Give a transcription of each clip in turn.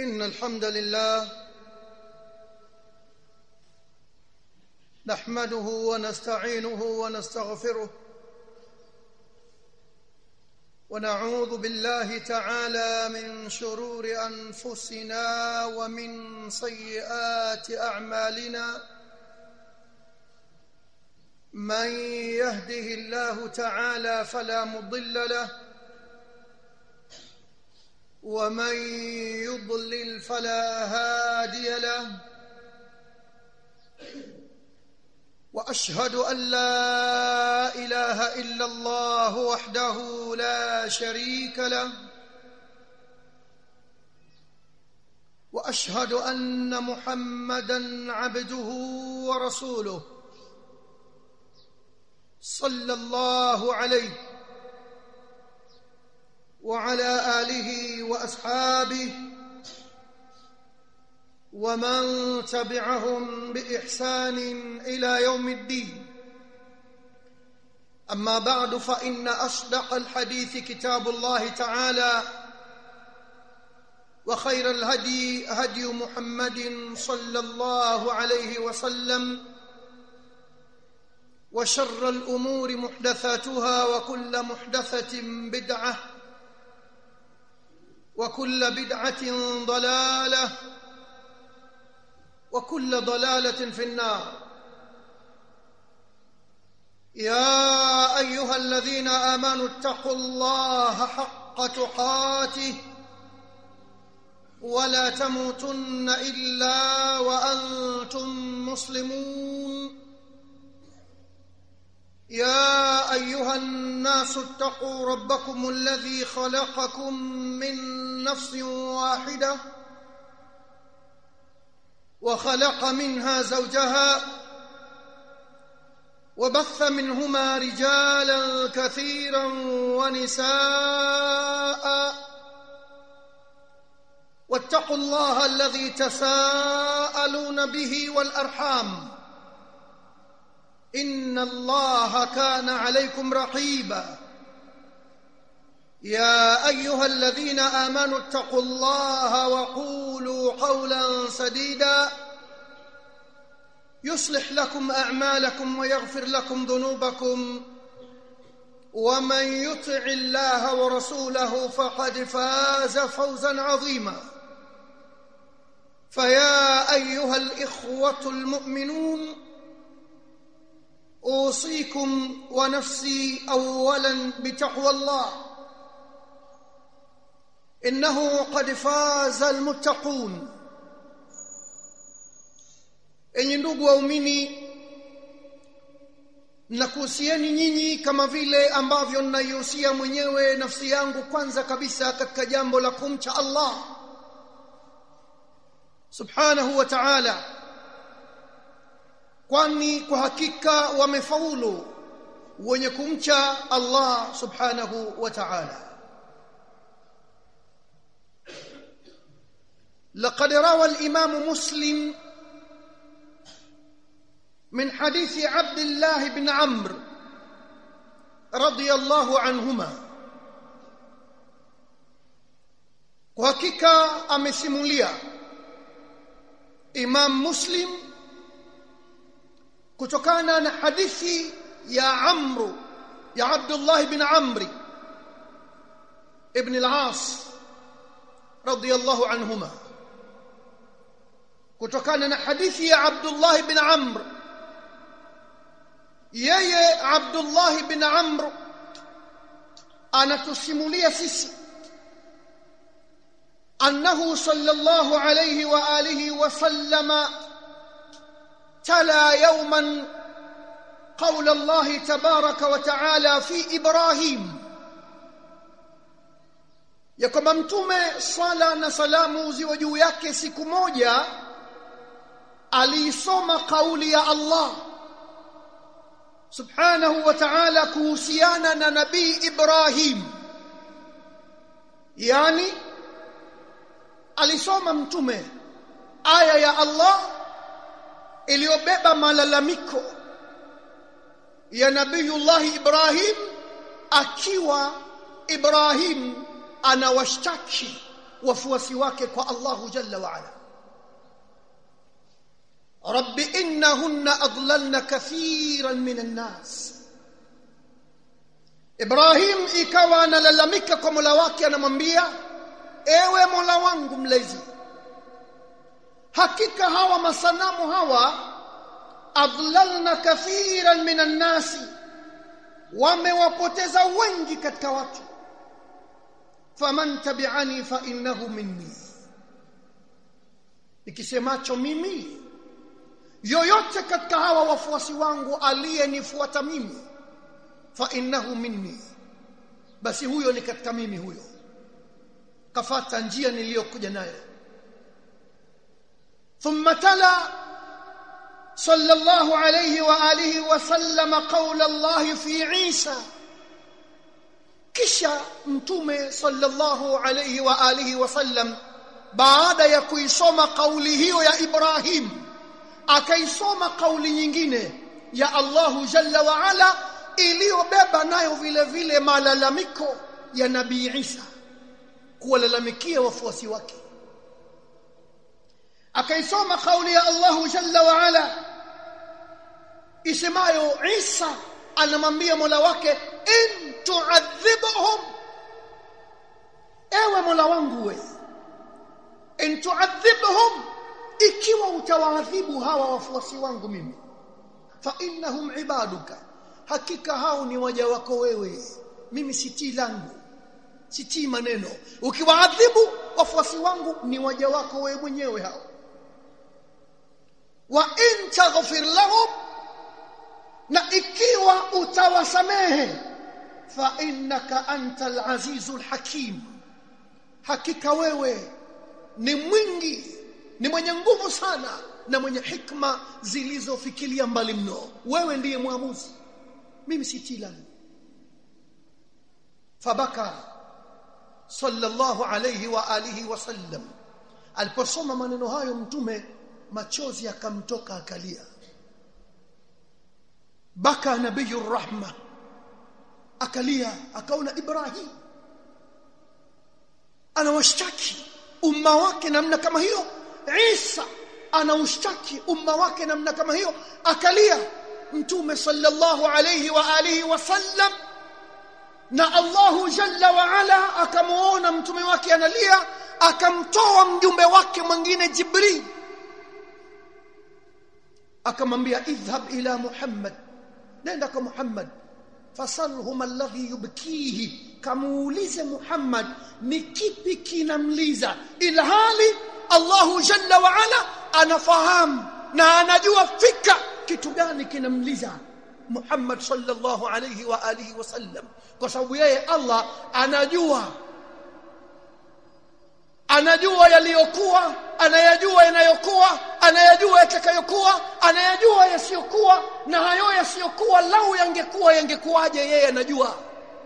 إن الحمد لله نحمده ونستعينه ونستغفره ونعوذ بالله تعالى من شرور أنفسنا ومن سيئات أعمالنا من يهده الله تعالى فلا مضل له ومن يضلل فلا هادي له واشهد ان لا اله الا الله وحده لا شريك له واشهد ان محمدا عبده ورسوله صلى الله عليه وعلى اله واصحابه ومن تبعهم باحسان الى يوم الدين اما بعد فان اصدق الحديث كتاب الله تعالى وخير الهدي هدي محمد صلى الله عليه وسلم وشر الامور محدثاتها وكل محدثه بدعه وكل بدعه ضلاله وكل ضلاله في النار يا ايها الذين امنوا اتقوا الله حق تقاته ولا تموتن الا وانتم مسلمون يا ايها الناس اتقوا ربكم الذي خلقكم من نفس واحده وخلق منها زوجها وبث منهما رجالا كثيرا ونساء واتقوا الله الذي تساءلون به والارحام ان الله كان عليكم رقيبا يا ايها الذين امنوا اتقوا الله وقولوا قولا سديدا يصلح لكم اعمالكم ويغفر لكم ذنوبكم ومن يطع الله ورسوله فقد فاز فوزا عظيما فيا ايها الاخوه المؤمنون اوصيكم ونفسي اولا بتقوى الله انه قد فاز المتقون enyi ndugu waumini nakuhusieni nyinyi kama vile ambavyo ninaihusia mwenyewe nafsi yangu kwanza kabisa katika jambo la kumcha Allah subhanahu wa ta'ala kwani kwa hakika wamefaulu wenye kumcha Allah subhanahu wa ta'ala لقد روى الإمام مسلم من حديث عبد الله بن عمرو رضي الله عنهما وحقيقة amesimulia Imam Muslim kutokana na hadithi ya Amru ya Abdullah ibn Amri ibn al-As radiyallahu anhuma kutokana na hadithi ya Abdullah ibn Amr yeye Abdullah ibn Amr anatusimulia sisi annahu sallallahu alayhi wa alihi wa sallama تلا يوما قول الله تبارك وتعالى في ابراهيم ya kwamba mtume swala na salamu ziwe juu yake siku moja aliisoma kauli ya Allah subhanahu wa ta'ala kuhusiana na nabii Ibrahim yani alisoma mtume aya ya Allah iliyobeba malalamiko ya nabiyullah Ibrahim akiwa Ibrahim anawashtaki wafuasi wake kwa Allahu jalla wa ala rabbi innahunna adlalna kathiran minan nas Ibrahim ikawa analalamika kwa Mola wake anamwambia ewe Mola wangu mlezi hakika hawa masanamu hawa adlalna kathiran minan nasi wamewapoteza wengi katika watu faman tabi'ani fa innahu minni nikisemacho mimi yoyote katika hawa wafuasi wangu aliyenifuata mimi fa innahu minni basi huyo ni katika mimi huyo kafata njia niliyokuja nayo thumma tala صلى الله عليه واله وسلم قول الله في عيسى kisha mtume sallallahu alayhi wa alihi wasallam baada ya kuisoma kauli hiyo ya Ibrahim akaisoma kauli nyingine ya Allahu jalla wa ala iliyobeba nayo vile vile malalamiko ya Nabii Isa kuwalalamikia wafuasi wake akaisoma kauli ya Allahu jalla wa ala isemayo Isa anamwambia Mola wake in tu'adhibhum ewe Mola wangu we in tu'adhibhum ikiwa utawaadhibu hawa wafuasi wangu mimi fa innahum ibaduka hakika hao ni waja wako wewe mimi sitii langu sitii maneno ukiwaadhibu wafuasi wangu ni waja wako wewe mwenyewe hao wa in taghfir lahum na ikiwa utawasamehe fa innaka antal azizul hakim hakika wewe ni mwingi ni mwenye nguvu sana na mwenye hikma zilizofikilia mbali mno wewe ndiye mwamuzi mimi si tilani fabaka sallallahu alayhi wa alihi wasallam aliposoma maneno hayo mtume machozi akamtoka akalia baka nabiyur rahma akalia akaona ibrahim anawashtaki umma wake namna kama hiyo isa anaushtaki umma wake namna kama hiyo akalia mtume sallallahu alayhi wa alihi wasallam na Allahu jalla wa ala akamuona mtume wake analia akamtoa mjumbe wake mwingine Jibril akamwambia idhhab ila Muhammad nenda kwa Muhammad fasalhum alladhi yubkihi kamuulize Muhammad ni kipi kinamliza ilhali Allahu jalla wa ala anafahamu na anajua fika kitu gani kinamliza Muhammad sallallahu alayhi wa alihi wasallam kwa sababu yeye Allah anajua anajua yaliyokuwa anayajua yanayokuwa anayajua yatakayokuwa anayajua yasiyokuwa na hayo yasiyokuwa lau yangekuwa yangekuwaje yeye anajua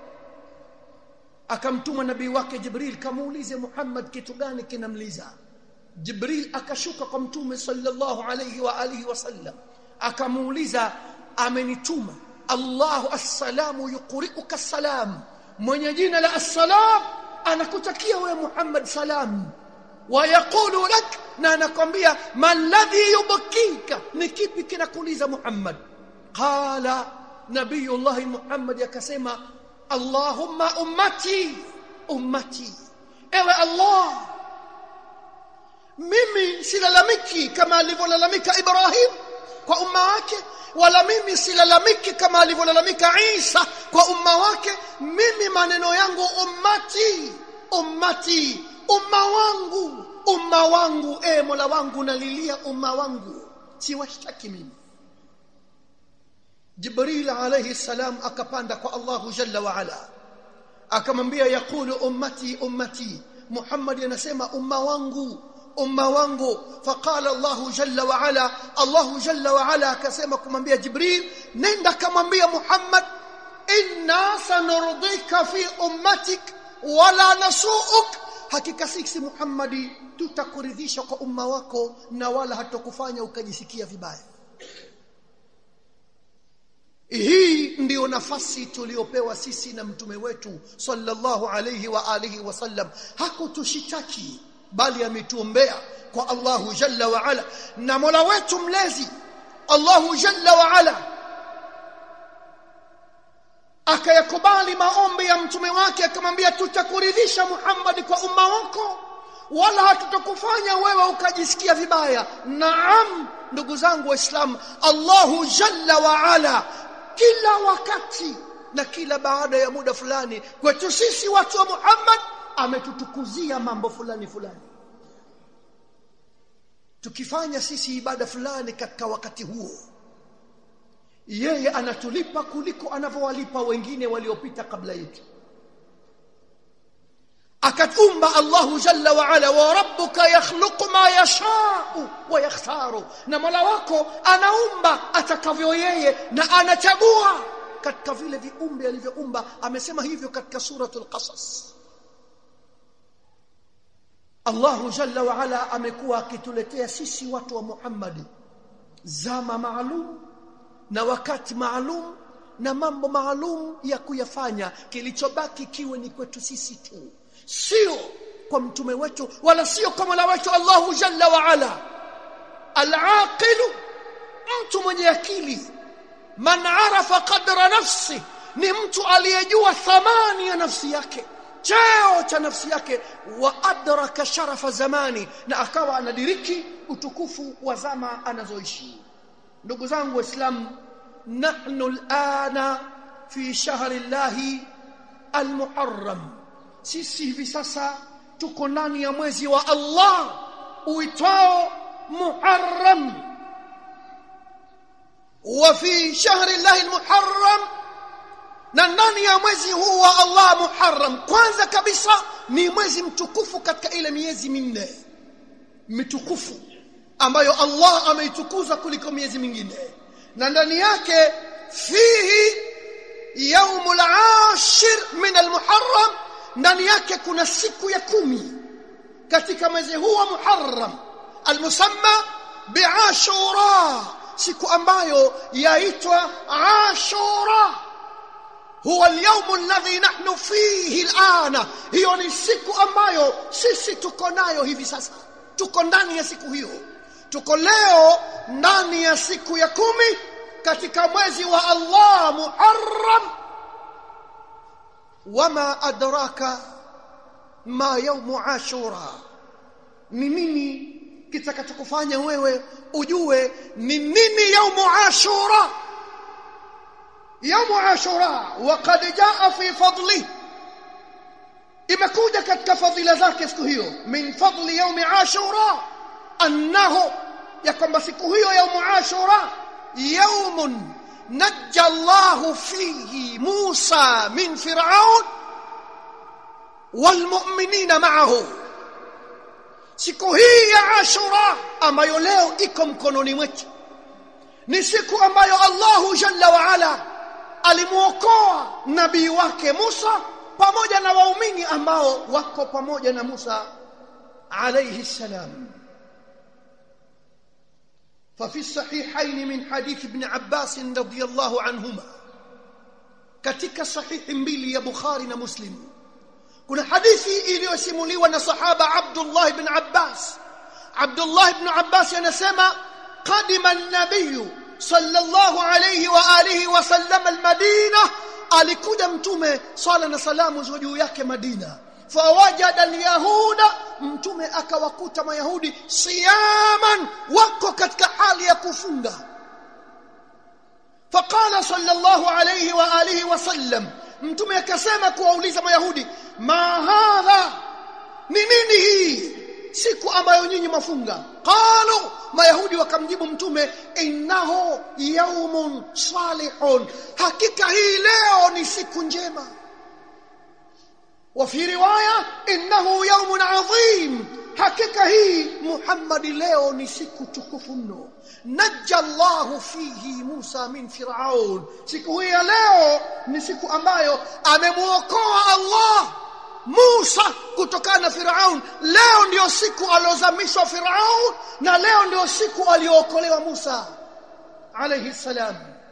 akamtuma nabii wake Jibril kamuulize Muhammad kitu gani kinamliza Jibril akashuka kwa mtume sallallahu alayhi wa alihi wasallam akamuuliza amenituma Allahu assalamu yuqri'uka salam mwenye jina la assalam anakutakia wewe Muhammad salam wa yaqulu lak na anakwambia man ladhi yubkika ni kipi kinakuliza Muhammad qala nabiyullah Muhammad akasema Allahumma ummati ummati ewe Allah mimi silalamiki kama alivyolalamika Ibrahim kwa umma wake wala mimi silalamiki kama alivyolalamika Isa kwa umma wake mimi maneno yangu ummati ummati umma wangu umma wangu e Mola wangu nalilia umma wangu siwashtaki mimi Jibril alayhi salam akapanda kwa Allahu jalla wa ala akamwambia yakulu ummati ummati Muhammad anasema umma wangu umma wangu faqala Allahu jalla wa ala Allahu jalla wa ala akasema kumwambia Jibril nenda kamwambia Muhammad inna sanurdika fi ummatik wala nasuuk hakika sisi Muhammadi tutakuridhisha kwa umma wako na wala hatakufanya ukajisikia vibaya hii ndiyo nafasi tuliyopewa sisi na mtume wetu sallallahu alayhi wa alihi wasallam hakutushitaki bali ametuombea kwa Allahu jalla wa ala na Mola wetu mlezi Allahu jalla wa ala akayakubali maombi ya mtume wake akamwambia tutakuridhisha Muhammad kwa umma wako wala hatutakufanya wewe ukajisikia vibaya naam ndugu zangu waislamu Allahu jalla wa ala kila wakati na kila baada ya muda fulani kwetu sisi watu wa Muhammad ametutukuzia mambo fulani fulani tukifanya sisi ibada fulani katika wakati huo yeye anatulipa kuliko anavyowalipa wengine waliopita kabla yetu akatumba Allahu jalla wa ala wa rabbuka yakhluqu ma yasha'u wa yakhtaru na Mola wako anaumba atakavyo yeye na anachagua katika vile viumbe alivyoumba amesema hivyo katika suratul qasas Allahu jalla wa ala amekuwa akituletea sisi watu wa Muhammad zama maalum na wakati maalum na mambo maalum ya kuyafanya kilichobaki kiwe ni kwetu sisi tu sio kwa mtume wetu wala sio kwa Mola wetu Allahu jalla wa ala al-aqilu mtu mwenye akili man arafa qadra nafsi ni mtu aliyejua thamani ya nafsi yake cheo cha nafsi yake wa adraka sharafa zamani na akawa anadiriki utukufu wa zama anazoishi ndugu zangu waislamu nahnu alana fi shahri llahi almuharram sisi hivi sasa tuko ndani ya mwezi wa Allah uitwao Muharram wa fi shahri llahi almuharram na ndani ya mwezi huu wa Allah Muharram kwanza kabisa ni mwezi mtukufu katika ile miezi minne mitukufu ambayo Allah ameitukuza kuliko miezi mingine na ndani yake fihi yaumul ashir min almuharram ndani yake kuna siku ya kumi katika mwezi huu wa Muharram almusamma biashura siku ambayo yaitwa ashura huwa alyawm alladhi nahnu fihi alana hiyo ni siku ambayo sisi tuko nayo hivi sasa tuko ndani ya siku hiyo tuko leo ndani ya siku ya kumi katika mwezi wa Allah Muharram wama adraka ma yaumu ashura ni nini kitakachokufanya wewe ujue ni nini yaumu ashura yaumu ashura waqad jaa fi fadli imekuja katika fadhila zake siku hiyo min fadli yaumi ashura annahu ya kwamba siku hiyo yaumu ashura yaumun نجى الله فيه موسى من فرعون والمؤمنين معه siku hii ya ashura ambayo leo iko mkononi mwetu ni siku ambayo Allahu jalla wa ala alimuokoa nabii wake Musa pamoja na waumini ambao wako pamoja na Musa alayhi salam ففي الصحيحين من حديث ابن عباس رضي الله عنهما katika sahihi mbili ya Bukhari na Muslim kuna hadithi iliyosimuliwa na sahaba Abdullah ibn Abbas Abdullah ibn Abbas anasema qadima an-nabiy sallallahu alayhi wa alihi wa sallam al-Madina alikuja mtume swala na salamu ziwe juu yake Madina fawajada alyahuda mtume akawakuta mayahudi siyaman wako katika hali ya kufunga faqala sallallahu alayhi wa alihi wasallam mtume akasema kuwauliza mayahudi ma hadha ni nini hii siku ambayo nyinyi mafunga qalu mayahudi wakamjibu mtume innahu yaumun salihun hakika hii leo ni siku njema وفي روايه انه يوم عظيم hakika hii Muhammad leo ni siku tukufu mno najja Allah fihi Musa min Firaun siku hii ya leo ni siku ambayo amemuokoa Allah Musa kutokana na Firaun leo ndio siku aliozamishwa Firaun na leo ndio siku aliyookolewa Musa alayhi salam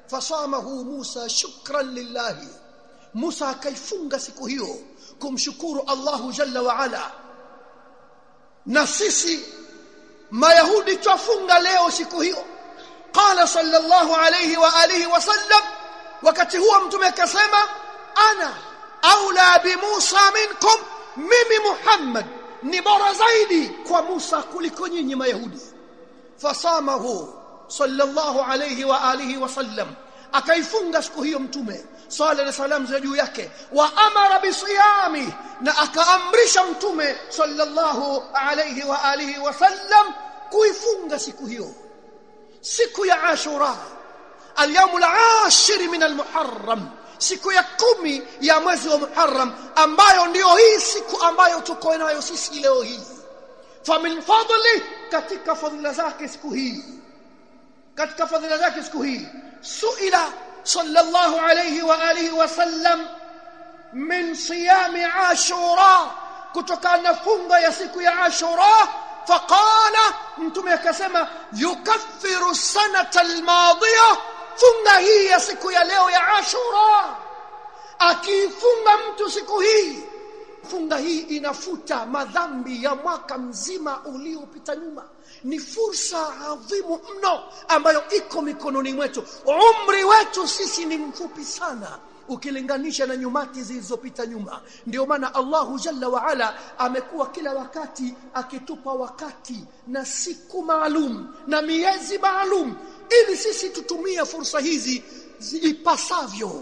fasamahu Musa shukran lillahi Musa akaifunga siku hiyo kumshukuru Allahu jalla wa ala na sisi mayahudi twafunga leo siku hiyo qala sallallahu alayhi wa alihi wasallam wakati huo mtume akasema ana aula bi Musa minkum mimi Muhammad ni bora zaidi kwa Musa kuliko nyinyi mayahudi fasamahu sallallahu alayhi wa alihi wasallam akaifunga siku hiyo mtume swalla na salam za juu yake wa amara bisiyami na akaamrisha mtume sallallahu alayhi wa alihi wasallam kuifunga siku hiyo siku ya ashura اليوم العاشر من المحرم siku ya kumi ya mwezi wa Muharram ambayo ndiyo hii siku ambayo tuko nayo sisi leo hii famin fadli katika fadhila zake siku hii katika fadhila zake siku hii suila sallallahu alayhi wa alihi wasallam min siyami ashura kutokana na funga ya siku ya ashura faqala mtume akasema yukaffiru sanata almadhiya funga hii ya siku ya leo ya ashura akifunga mtu siku hii funga hii inafuta madhambi ya mwaka mzima uliopita nyuma ni fursa adhimu mno ambayo iko mikononi mwetu umri wetu sisi ni mfupi sana ukilinganisha na nyumati zilizopita nyuma ndio maana Allahu Jalla wa Ala amekuwa kila wakati akitupa wakati na siku maalum na miezi maalum ili sisi tutumie fursa hizi ipasavyo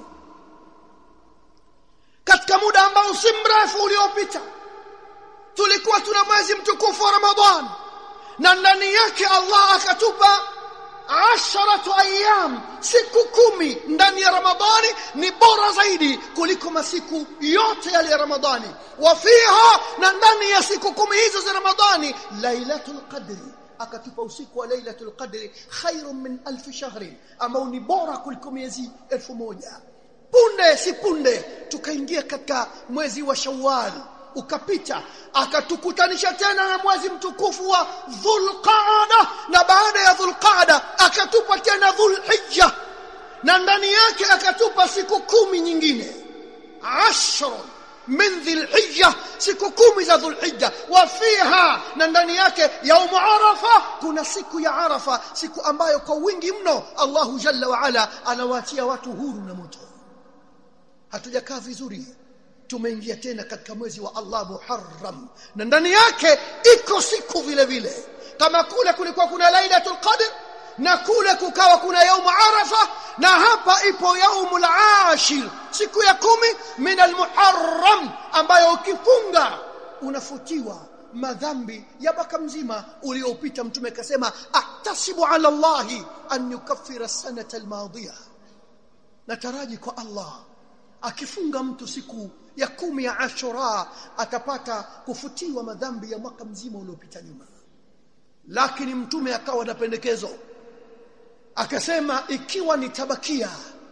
katika muda ambao si mrefu uliopita tulikuwa tuna mwezi mtukufu wa Ramadhan na ndani yake Allah akatupa asharatu ayyam siku kumi ndani ya ramadhani ni bora zaidi kuliko masiku yote yale ya ramadhani wa fiha na ndani ya siku kumi hizo za ramadhani lailatul qadri akatupa usiku wa lailatul qadri khairun min alf shahrin ambao ni bora kuliko miezi elfu moja punde si punde tukaingia katika mwezi wa shawwal ukapita akatukutanisha tena na mwezi mtukufu wa Dhulqaada na baada ya Dhulqaada akatupa tena Dhulhijja na ndani yake akatupa siku kumi nyingine ashr min dhilhijja siku kumi za dhulhijja wa fiha na ndani yake yaum arafa kuna siku ya arafa siku ambayo kwa wingi mno Allahu jalla wa ala anawaachia watu huru na moto hatujakaa vizuri tumeingia tena katika mwezi wa Allah Muharram na ndani yake iko siku vile vile kama kule kulikuwa kuna Lailatul Qadr na kule kukawa kuna yaumu Arafa na hapa ipo yaumul ashir siku ya kumi min almuharram ambayo ukifunga unafutiwa madhambi ya mwaka mzima uliopita mtume akasema ahtasibu ala Allahi an yukaffira sanata almadhiya nataraji kwa Allah akifunga mtu siku ya kumi ya Ashura atapata kufutiwa madhambi ya mwaka mzima uliopita nyuma lakini mtume akawa na pendekezo akasema ikiwa nitabakia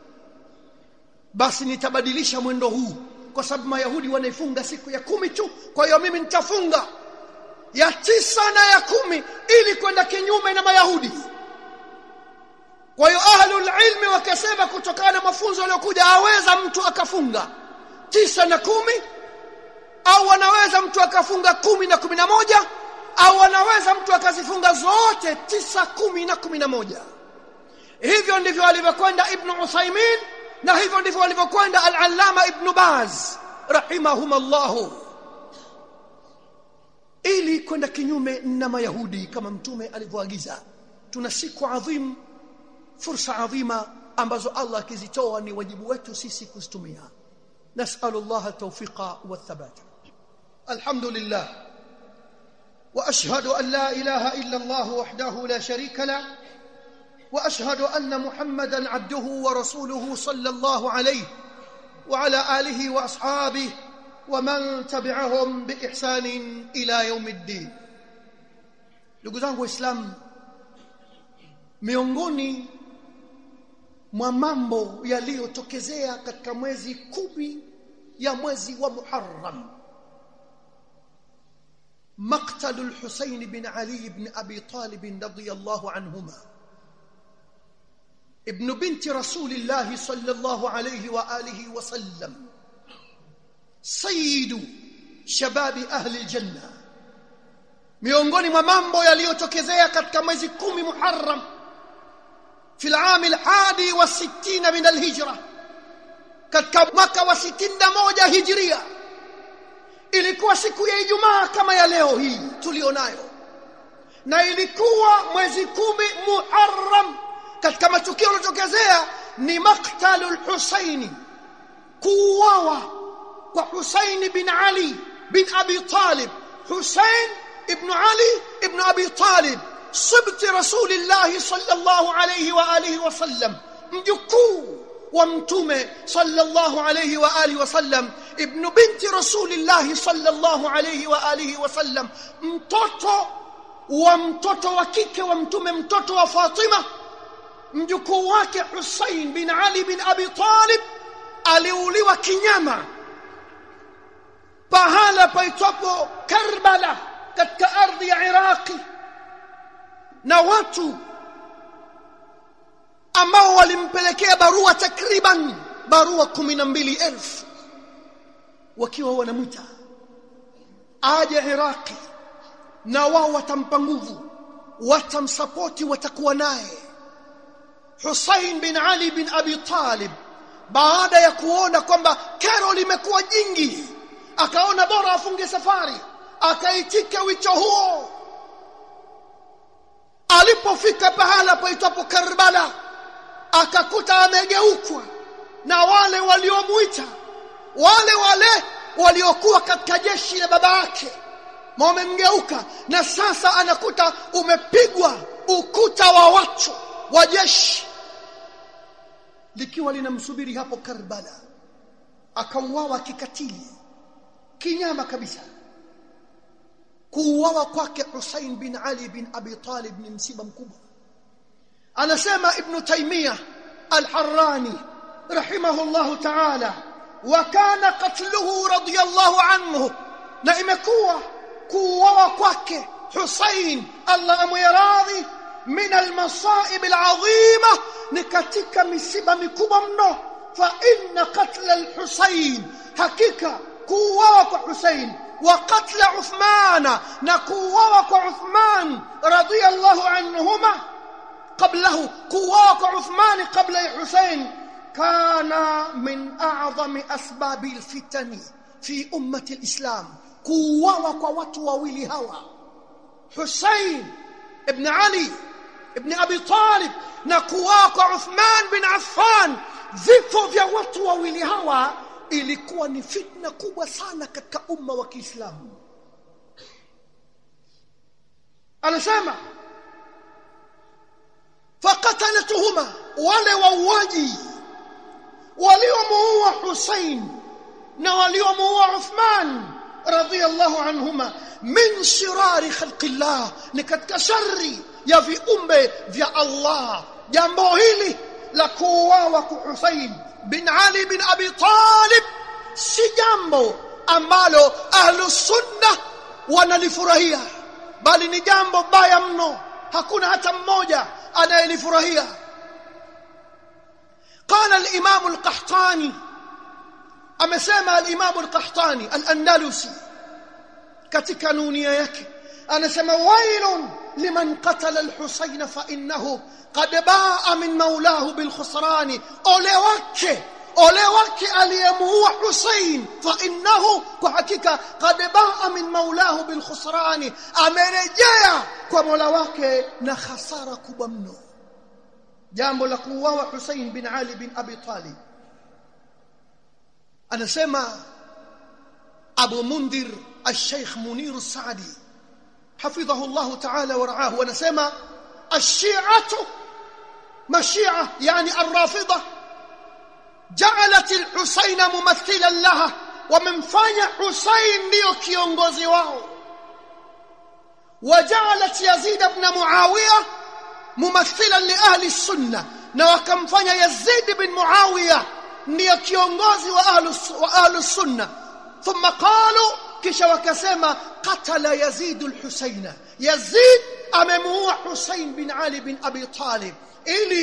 basi nitabadilisha mwendo huu kwa sababu mayahudi wanaifunga siku ya kumi tu kwa hiyo mimi nitafunga ya tisa na ya kumi ili kwenda kinyume na mayahudi kwa hiyo ahlul ilmi wakasema kutokana na mafunzo yaliyokuja aweza mtu akafunga tisa na kumi au anaweza mtu akafunga kumi na kumi na moja au anaweza mtu akazifunga zote tisa kumi na kumi na moja hivyo ndivyo alivyokwenda ibn Uthaymin na hivyo ndivyo alivyokwenda al-Allama ibn Baz rahimahumullah ili kwenda kinyume na mayahudi kama mtume alivyoagiza tuna siku adhim fursa adhima ambazo Allah akizitoa ni wajibu wetu sisi kuzitumia نسأل الله التوفيق والثبات الحمد لله وأشهد أن لا إله إلا الله وحده لا شريك له وأشهد أن محمدا عبده ورسوله صلى الله عليه وعلى آله وأصحابه ومن تبعهم بإحسان إلى يوم الدين لقزانه إسلام miongoni mwa mambo yaliyotokezea katika mwezi kumi ya mwezi wa Muharram مقتل الحسين بن علي بن ابي طالب رضي الله عنهما ابن بنت رسول الله صلى الله عليه واله وسلم سيد شباب ahli aljanna miongoni mwa mambo yaliyotokezea katika mwezi kumi Muharram fi al-aam al-hadi wa 60 min al-hijra katika mwaka wa 61 hijria ilikuwa siku ya Ijumaa kama ya leo hii tulionayo na ilikuwa mwezi kumi Muharram katika matukio yaliyotokezea ni maktalul Husaini kuuawa kwa Husain bin Ali bin Abi Talib Husain ibn Ali ibn Abi Talib sibt Rasulillah sallallahu alayhi wa alihi wa sallam mjukuu wa mtume sallallahu alayhi wa alihi wa sallam ibn binti Rasulillah sallallahu alayhi wa alihi wa sallam mtoto wa mtoto wa kike wa mtume mtoto wa Fatima mjukuu wake Hussein bin Ali bin Abi Talib aliuliwa kinyama pahala paitwapo Karbala katika ardhi ya Iraqi na watu ambao walimpelekea barua takriban barua 12000 wakiwa wanamwita aje Iraqi na wao watampa nguvu watamsapoti watakuwa naye Hussein bin Ali bin Abi Talib baada ya kuona kwamba kero limekuwa jingi akaona bora afunge safari akaitika wito huo alipofika pahala paitwapo Karbala akakuta amegeukwa na wale waliomuita wale wale waliokuwa katika jeshi la baba yake wamemgeuka na sasa anakuta umepigwa ukuta wa watu wa jeshi likiwa linamsubiri hapo Karbala akauawa kikatili kinyama kabisa kuuawa kwake Hussein bin Ali bin Abi Talib ni msiba mkubwa anasema ibn Taymiyyah al-Harrani rahimahullah ta'ala wa kana qatluhu radiyallahu anhu na imekuwa kuuawa kwake Hussein Allah amwiradhi min al-masaib al-azima ni katika misiba mikubwa mno fa inna qatl al-Hussein hakika kuuawa kwa Hussein wa qatl Uthman na kuuawa kwa Uthman radiyallahu anhuma qablahu kuuawa kwa Uthman qabla Hussein kana min a'zami asbabi al-fitani fi ummati al-islam kuuawa kwa watu wawili hawa Hussein ibn Ali ibn Abi Talib na kuuawa kwa Uthman bin Affan vifo vya watu wawili hawa ilikuwa ni fitna kubwa sana katika umma wa Kiislamu anasema faqatalatuhuma wale wauaji waliomuua Hussein na waliomuua Uthman radhiyallahu anhuma min shirari khalqillah ni katika shari ya viumbe vya Allah jambo hili la kuuawa kwa Hussein bin Ali bin Abi Talib si jambo ambalo ahlu sunna wanalifurahia bali ni jambo baya mno hakuna hata mmoja anayelifurahia قال الامام القحطاني amesema al-imam al-qahtani al-andalusi katika nunia yake anasema wailun liman qatala al-husayn fa innahu qad baa min maulahu bil khusran ole wake ole wake aliyemuua Hussein fa innahu kwa hakika qad baa min maulahu bil khusran amerejea kwa mola wake na hasara kubwa mno jambo la kuuawa Hussein bin Ali bin Abi Talib anasema Abu Mundhir الشيخ منير السعدي حفظه الله تعالى ورعاه ونسمى الشيعة مشيعة يعني الرافضة جعلت الحسين ممثلا لها ومنفanya حسين ndio kiongozi wao وجعلت يزيد بن معاوية ممثلا لأهل السنة na wakamfanya Yazid bin Muawiya ndio kiongozi wa ahlu wa ahlu sunna thumma qalu kisha wakasema qatala Yazid al-Husaina Yazid amemuua Husain bin Ali bin Abi Talib ili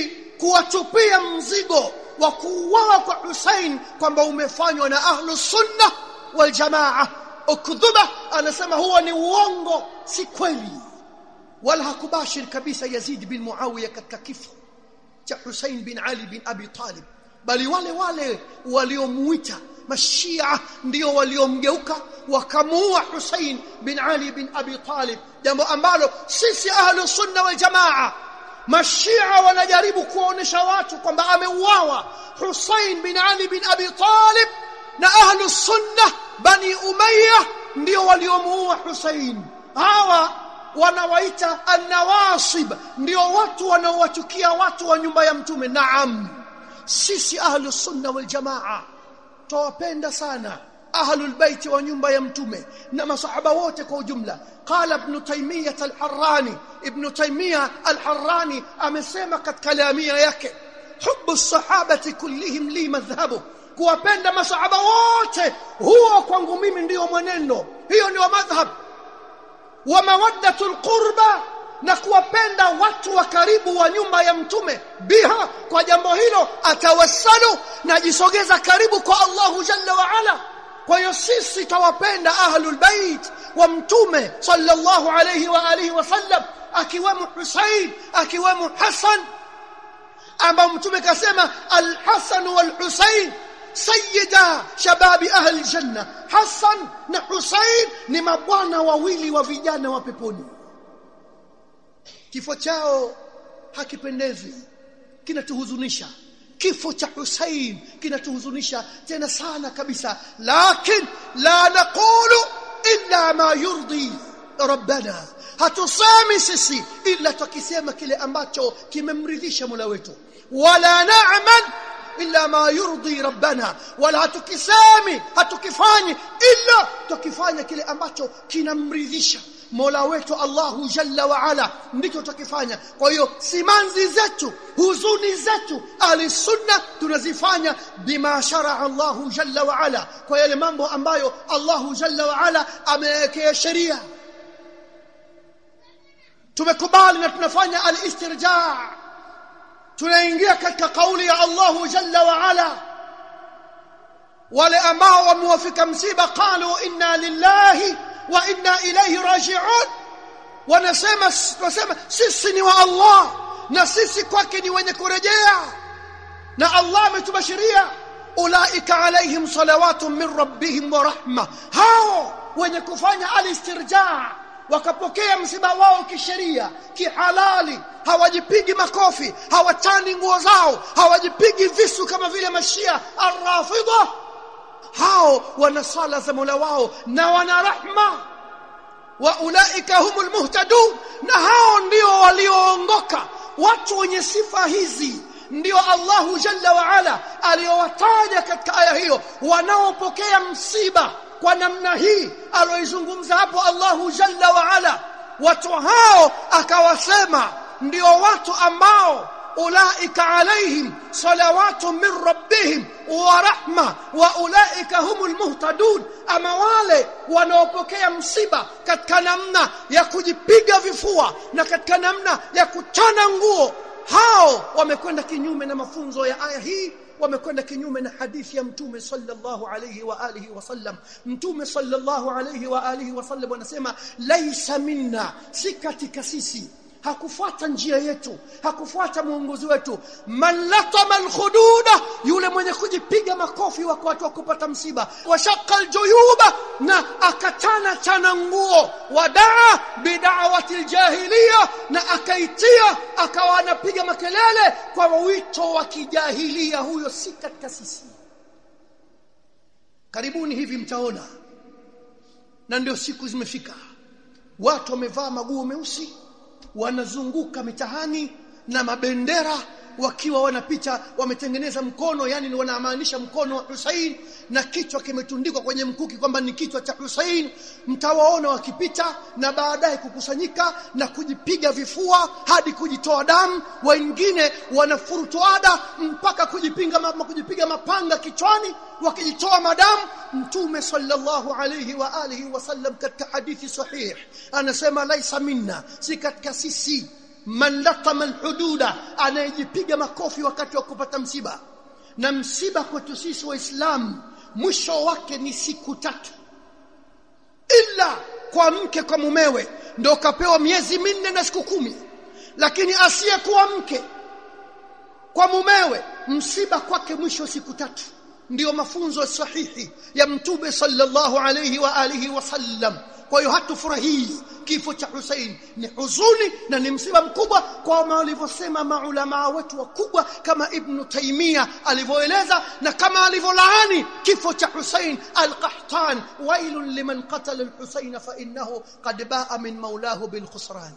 kuwatupia mzigo wa kuuawa kwa Hussein kwamba umefanywa na ahlu sunna wal jamaa ukdhuba anasema huo ni uongo si kweli wala hakubashir kabisa Yazid bin Muawiya katika kifo cha Hussein bin Ali bin Abi Talib bali wale wale waliomuita mashia ndio waliomgeuka wakamuua Hussein bin Ali bin Abi Talib jambo ambalo sisi ahlu sunna wal jamaa mashia wanajaribu kuonesha watu kwamba ameuawa Hussein bin Ali bin Abi Talib na ahlu sunna bani Umayya ndio waliomuua Hussein hawa wanawaita an-nawasib ndio watu wanaowachukia watu wa nyumba ya mtume naam sisi ahlu sunna wal jamaa tawapenda sana ahlul bait wa nyumba ya mtume na masahaba wote kwa ujumla qala ibn taymiyah al-harrani ibn taymiyah al-harrani amesema katika lamia yake hubbu sahabati kullihim li madhhabu kuwapenda masahaba wote huo kwangu mimi ndiyo mwenendo hiyo ndio madhhab wa mawaddatul qurba na kuwapenda watu wa karibu wa nyumba ya mtume biha kwa jambo hilo atawassalu na jisogeza karibu kwa Allahu jalla wa ala kwa hiyo sisi tawapenda ahlul bait wa mtume sallallahu alayhi wa alihi wasallam akiwemo Husain akiwemo Hassan ambao mtume kasema al-Hasan wal-Husain sayyida shababi ahli janna Hassan na Husain ni mabwana wawili wa vijana wa peponi kifo chao hakipendezi kinatuhuzunisha kifo cha Hussein kinatuhuzunisha tena sana kabisa lakin la naqulu illa ma yurdi rabbana hatusemi sisi illa tukisema kile ambacho kimemridhisha Mola wetu wala na'mal illa ma yurdi rabbana wala hatukisemi hatukifanyi illa tukifanya kile ambacho kinamridhisha Mola wetu Allahu Jalla wa Ala ndicho tutakifanya kwa hiyo simanzi zetu huzuni zetu ahli sunna tunazifanya bima sharaa Allahu Jalla wa Ala kwa yale mambo ambayo Allahu Jalla wa Ala amewekea sheria tumekubali na tunafanya al-istirja tunaingia katika kauli ya Allahu Jalla wa Ala wale ambao wamewafika msiba qalu inna lillahi wa inna ilayhi raji'un wanasema wanasema sisi ni wa Allah na sisi kwake ni wenye kurejea na Allah ametubashiria ulaika alaihim salawatun min rabbihim wa rahma hao wenye kufanya alistirja wakapokea msiba wao kisheria kihalali hawajipigi makofi hawatani nguo zao hawajipigi visu kama vile mashia arrafidha hao wana sala za Mola wao na wana rahma wa ulaika humul muhtadun na hao ndio walioongoka watu wenye sifa hizi ndio Allahu Jalla wa Ala aliyowataja katika aya hiyo wanaopokea msiba kwa namna hii aloizungumza hapo Allahu Jalla wa Ala watu hao akawasema ndio watu ambao ulaika alaihim salawatu min rabbihim wa rahma wa ulaika humul muhtadun ama wale wanaopokea msiba katika namna ya kujipiga vifua na katika namna ya kuchana nguo hao wamekwenda kinyume na mafunzo ya aya hii wamekwenda kinyume na hadithi ya mtume sallallahu alayhi wa alihi wasallam mtume sallallahu alayhi wa alihi wasallam anasema laisa minna si katika sisi hakufuata njia yetu hakufuata muongozi wetu man latama alkhududa yule mwenye kujipiga makofi wako watu kupata msiba washaqqa aljuyuba na akatana chana nguo wadaa bid'awati aljahiliya na akaitia akawa anapiga makelele kwa wito wa kijahilia huyo si katika sisi karibuni hivi mtaona na ndio siku zimefika watu wamevaa maguo meusi wanazunguka mitahani na mabendera wakiwa wanapita wametengeneza mkono yani wanamaanisha mkono wa Hussein na kichwa kimetundikwa kwenye mkuki kwamba ni kichwa cha Hussein mtawaona wakipita na baadaye kukusanyika na kujipiga vifua hadi kujitoa damu wengine wanafurutuada mpaka kujipinga kujipiga mapanga kichwani wakijitoa madamu mtume sallallahu alayhi wa alihi wasallam katika hadithi sahih anasema laisa minna si katika sisi man latama alhududa anayejipiga makofi wakati wa kupata msiba na msiba kwetu sisi waislamu mwisho wake ni siku tatu ila kwa mke kwa mumewe ndo kapewa miezi minne na siku kumi lakini asiyekuwa mke kwa mumewe msiba kwake mwisho siku tatu ndiyo mafunzo sahihi ya mtume sallallahu alayhi wa alihi wasallam kwa hiyo hatufurahii kifo cha Hussein ni huzuni na ni msiba mkubwa kwa walivyosema maulama wetu wakubwa kama Ibn Taymiyyah alivyoeleza na kama alivyolaani kifo cha Hussein al-Qahtan wailun liman qatala al-Husayn fa innahu qad ba'a min maulahu bil khusran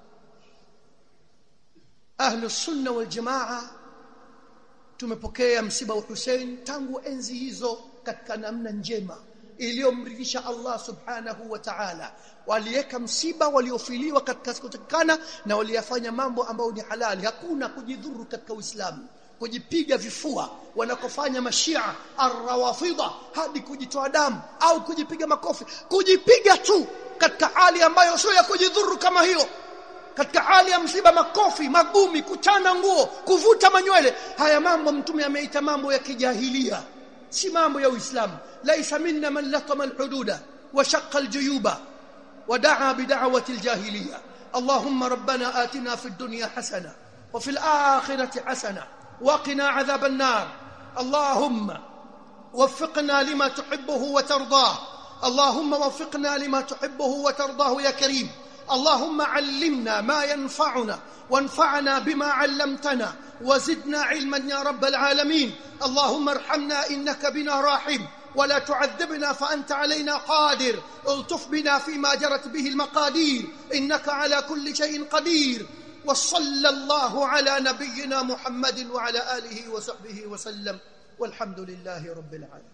ahlu sunna wal jamaa tumepokea msiba wa Hussein tangu enzi hizo katika namna njema iliyomridhisha Allah subhanahu wa ta'ala waliweka msiba waliofiliwa katika siku takana na waliyafanya mambo ambayo ni halali hakuna kujidhuru katika Uislamu kujipiga vifua wanakofanya mashia arrawafidha hadi kujitoa damu au kujipiga makofi kujipiga tu katika hali ambayo sio ya kujidhuru kama hiyo katika hali ya msiba makofi magumi kuchana nguo kuvuta manywele haya mambo mtume ameita mambo ya kijahilia si mambo ya uislamu laisa minna man latama alhududa wa shaqqa aljuyuba wa daa bid'awati aljahiliya اللهم ربنا آتنا في الدنيا حسنة وفي الآخرة حسنة وقنا عذاب النار اللهم وفقنا لما تحبه وترضاه اللهم وفقنا لما تحبه وترضاه يا كريم اللهم علمنا ما ينفعنا وانفعنا بما علمتنا وزدنا علما يا رب العالمين اللهم ارحمنا انك بنا راحم ولا تعذبنا فانت علينا قادر الطف بنا فيما جرت به المقادير انك على كل شيء قدير وصلى الله على نبينا محمد وعلى اله وصحبه وسلم والحمد لله رب العالمين